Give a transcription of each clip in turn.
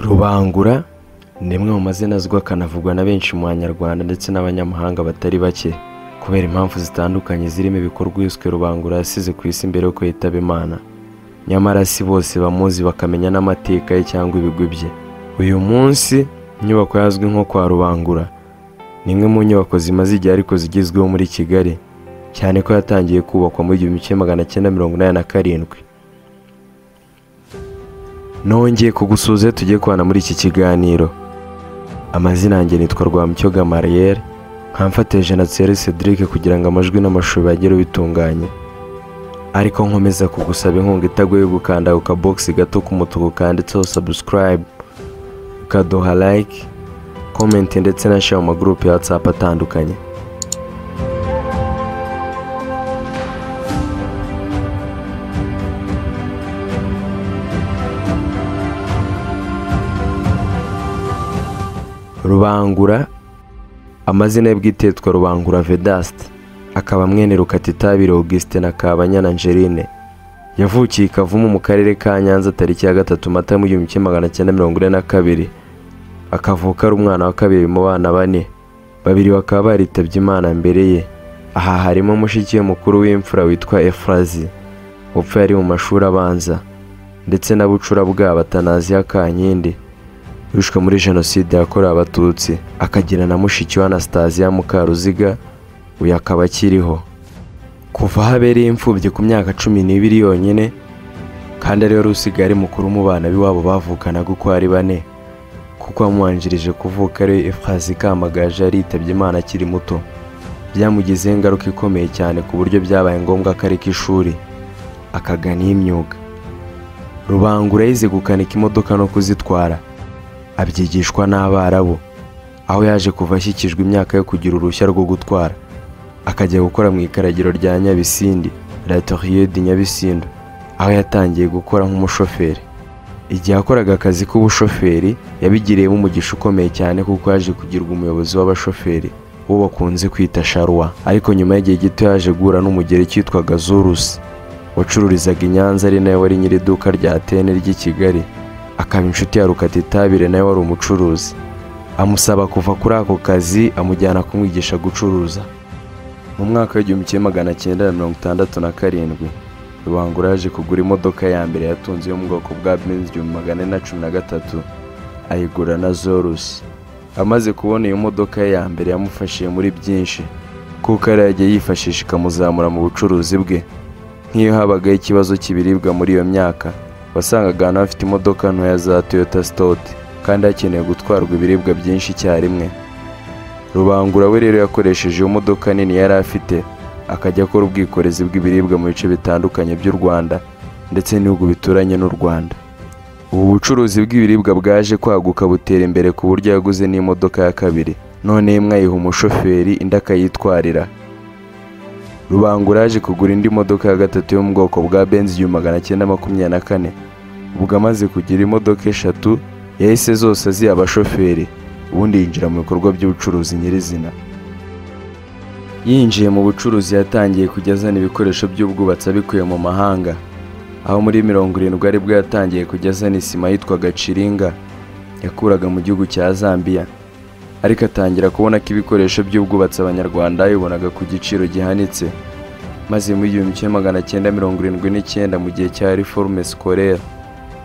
Rubangura ni imwe mu mazina azwi akanavugwa na benshi mu banyarwanda ndetse n'abanyamahanga batari bake kubera impamvu zitandukanye zirimo ibikorwa uwiswe Rubangura yasize ku isi mbere y'uko yitaba Imana nyamara si bose bamuzi bakamenya n'amateka ye cyangwa ibigwi bye uyu munsi inyubako yazwi nko kwa Rubangura ni imwe mu nyubako zimaze igihe ariko zigezweho muri Kigali cyane ko yatangiye kubakwa mu gihumbi kimwe magana cyenda mirongo inani na karindwi nongeye kugusuhuza tugiye kubana muri iki kiganiro amazina yanjye nitwa rwamucyo gamariyeri nkamfate jenoside cedric kugira ngo amajwi n'amashusho bagere bitunganye ariko nkomeza kugusaba inkunga itagoye gukanda ku kabogisi gato k'umutuku kanditseho sabusikarayibe ukaduha like komenti ndetse na share mu magurupe ya whatsapp atandukanye rubangura amazina ye bwite yitwa rubangura vedaste akaba mwene rukatitabire augustin na kabanyana angeline yavukiye i kavumu mu karere ka nyanza tariki ya gatatu mata mu gihumbi kimwe magana cyenda mirongo ine na kabiri akavuka ari umwana wa kabiri mu bana bane babiri bakaba baritabye imana mbere ye aha harimo mushiki we mukuru w'imfura witwa efurazi upfa yari mu mashuri abanza ndetse na bucura bwa batanaziya kankindi wishwe muri jenoside yakorewe abatutsi akagira na mushiki we anastasiya mukaruziga uyu akaba akiriho kuva aho abereye imfubyi ku myaka cumi n'ibiri yonyine kandi ariwe wari usigaye ari mukuru mu bana b'iwabo bavukanaga uko ari bane kuko wamubanjirije kuvuka ari efazi kamagaje yaritabye imana akiri muto byamugizeho ingaruka ikomeye cyane ku buryo byabaye ngombwa ko areka ishuri akagana iy'imyuga rubangura yize gukanika imodoka no kuzitwara abyigishwa n'abarabu aho yaje kuva ashyikijwe imyaka yo kugira uruhushya rwo gutwara akajya gukora mu ikaragiro rya nyabisindi latoriye di nyabisindo aho yatangiye gukora nk'umushoferi igihe yakoraga akazi k'ubushoferi yabigiriyemo umugisha ukomeye cyane kuko yaje kugirwa umuyobozi w'abashoferi uwo bakunze kwita sharuwa ariko nyuma y'igihe gito yaje guhura n'umugeri cyitwaga zurusi wacururizaga i nyanza ari nawe wari nyiri iduka rya tene ry'i kigali akaba inshuti ya rukatitabire nawe wari umucuruzi amusaba kuva kuri ako kazi amujyana kumwigisha gucuruza mu mwaka w'igihumbi kimwe magana cyenda na mirongo itandatu na karindwi rubangura yaje kugura imodoka ya mbere yatunze yo mu bwoko bwa benzi igihumbi magana ane na cumi na gatatu ayigura na zorusi amaze kubona iyo modoka ye ya mbere yamufashije muri byinshi kuko ariyo yagiye yifashisha ikamuzamura mu bucuruzi bwe nk'iyo habagaho ikibazo cy'ibiribwa muri iyo myaka wasangaga ahantu hafite imodoka ntoya za toyota sitoti kandi hakeneye gutwarwa ibiribwa byinshi icyarimwe rubangura we rero yakoresheje iyo modoka nini yari afite akajya akora ubwikorezi bw'ibiribwa mu bice bitandukanye by'u rwanda ndetse n'ibihugu bituranye n'u rwanda ubu bucuruzi bw'ibiribwa bwaje kwaguka butera imbere ku buryo yaguze n'imodoka ya kabiri none imwe ayiha umushoferi indi akayitwarira rubangura yaje kugura indi modoka ya gatatu yo mu bwoko bwa benzi igihumbi magana cyenda makumyabiri na kane ubwo amaze kugira imodoka eshatu yahise zose aziha abashoferi ubundi yinjira mu bikorwa by'ubucuruzi nyirizina yinjiye mu bucuruzi yatangiye kujya azana ibikoresho by'ubwubatsi abikuye mu mahanga aho muri mirongo irindwi aribwo yatangiye kujya azana isima yitwaga ciringa yakuraga mu gihugu cya zambiya ariko atangira kubona ko ibikoresho by'ubwubatsi abanyarwanda babibonaga ku giciro gihanitse maze mu gihumbi kimwe magana cyenda mirongo irindwi n'icyenda mu gihe cya reforme scolaire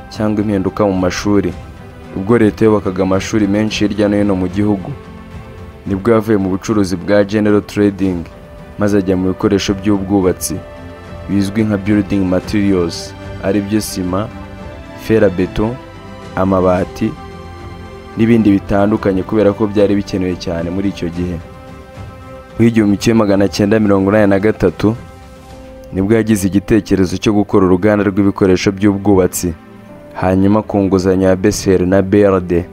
cyangwa impinduka mu mashuri ubwo leta yubakaga amashuri menshi hirya no hino mu gihugu nibwo yavuye mu bucuruzi bwa general trading maze ajya mu bikoresho by'ubwubatsi bizwi nka building materials aribyo sima ferabeto amabati n'ibindi bitandukanye kubera ko byari bikenewe cyane muri icyo gihe muri igihumbi kimwe magana cyenda mirongo inani na gatatu nibwo yagize igitekerezo cyo gukora uruganda rw'ibikoresho by'ubwubatsi hanyuma ku nguzanyo ya beseri na beride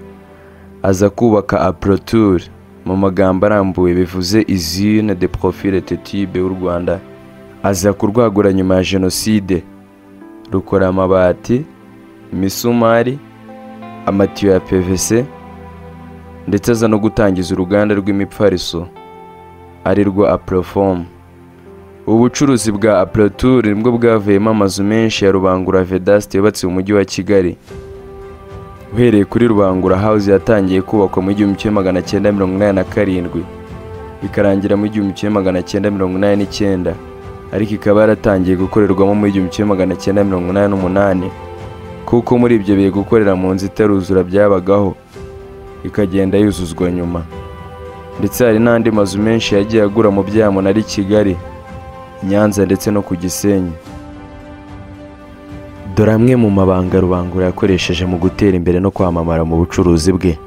aza kubaka aproture mu magambo arambuye bivuze izine de profile tetibe w'u rwanda aza kurwagura nyuma ya jenoside rukora amabati imisumari amatiyo ya pvc ndetse aza no gutangiza uruganda rw'imipfariso ari rwo aprofomu ubu bucuruzi bwa aproture nibwo bwavuyemo amazu menshi ya rubangura vedasite yubatse mu mujyi wa kigali uhereye kuri rubangura house yatangiye kubakwa mu gihumbi kimwe magana cyenda mirongo inani na karindwi ikarangira mu gihumbi kimwe magana cyenda mirongo inani n'icyenda ariko ikaba yaratangiye gukorerwamo mu gihumbi kimwe magana cyenda mirongo inani n'umunani kuko muri ibyo bihe gukorera mu nzu itaruzura byabagaho ikagenda yuzuzwa nyuma ndetse hari n'andi mazu menshi yagiye agura mu byamuna ari kigali i nyanza ndetse no ku gisenyi dore amwe mu mabanga rubangura yakoresheje mu gutera imbere no kwamamara mu bucuruzi bwe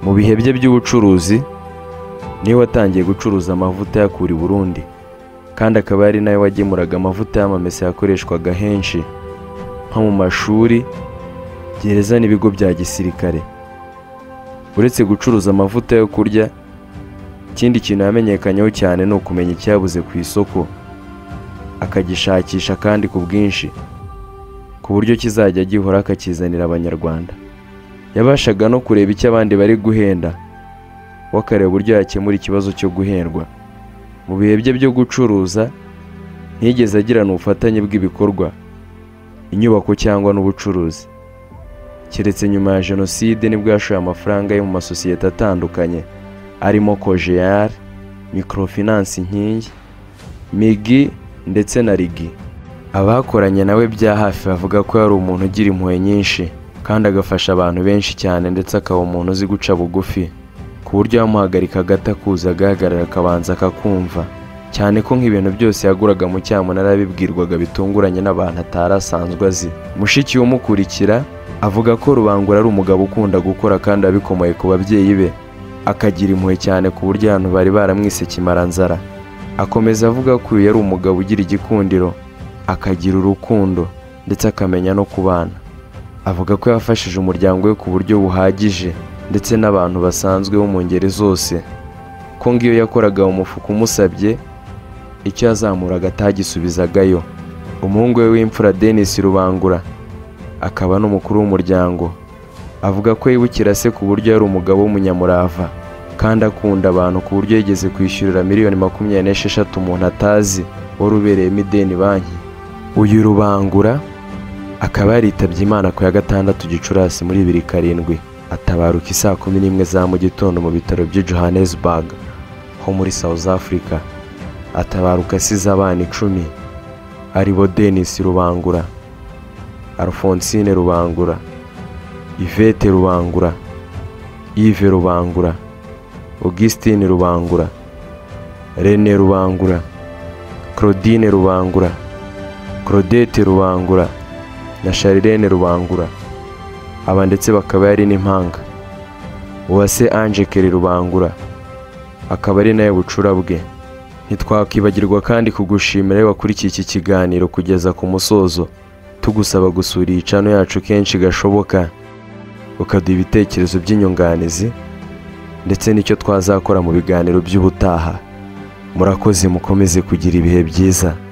mu bihe bye by'ubucuruzi niwe watangiye gucuruza amavuta yakura i burundi kandi akaba ari nawe wagemuraga amavuta y'amamesa yakoreshwaga henshi nko mu mashuri gereza n'ibigo bya gisirikare uretse gucuruza amavuta yo kurya ikindi kintu yamenyekanyeho cyane ni ukumenya icyabuze ku isoko akagishakisha kandi ku bwinshi ku buryo kizajya gihora akakizanira abanyarwanda yabashaga no kureba icyo abandi bari guhenda we akareba uburyo yakemura ikibazo cyo guhendwa mu bihe bye byo gucuruza ntiyigeze agirana ubufatanye bw'ibikorwa inyubako cyangwa n'ubucuruzi keretse nyuma ya jenoside nibwo yashoye amafaranga yo mu masosiyete atandukanye arimo kojeyari mikorofinansi inkingi migi ndetse na rigi abakoranye nawe bya hafi bavuga ko yari umuntu ugira impuhwe nyinshi kandi agafasha abantu benshi cyane ndetse akaba umuntu uzi guca bugufi ku buryo yamuhagarikaga atakuza agahagarara akabanza akakumva cyane ko nk'ibintu byose yaguraga mu cyamunara yabibwirwaga bitunguranye n'abantu atari asanzwe azi mushiki we umukurikira avuga ko rubangura ari umugabo ukunda gukora kandi abikomoye ku babyeyi be akagira impuhwe cyane ku buryo abantu bari baramwise kimaranzara akomeza avuga ko uyu yari umugabo ugira igikundiro akagira urukundo ndetse akamenya no kubana avuga ko yafashije umuryango we ku buryo buhagije ndetse n'abantu basanzwe bo mu ngeri zose ko ngiyo yakoraga umufuka umusabye icyo yazamuraga atagisubizagayo umuhungu we w'imfura Denis Rubangura akaba n'umukuru w'umuryango avuga ko yibukira se ku buryo yari umugabo w'umunyamurava kandi akunda abantu ku buryo yigeze kwishyurira miliyoni makumyabiri n'esheshatu umuntu atazi wari ubereyemo ideni banki uyu rubangura akaba yaritabye imana ku ya gatandatu gicurasi muri bibiri karindwi atabaruka isaa kumi n'imwe za mu gitondo mu bitaro by'i johannesburg ho muri south africa atabaruka asize abana icumi aribo denis rubangura alphonsine rubangura yvette rubangura yves rubangura augustine rubangura rene rubangura claudine rubangura claudette rubangura na Charlene Rubangura aba ndetse bakaba yari n'impanga uwase Ange Keri Rubangura akaba ari nawe bucura bwe ntitwakwibagirwa kandi kugushimira iyo wakurikiye iki kiganiro kugeza ku musozo tugusaba gusura iyi cano yacu kenshi gashoboka ukaduha ibitekerezo by'inyunganizi ndetse n'icyo twazakora mu biganiro by'ubutaha murakoze mukomeze kugira ibihe byiza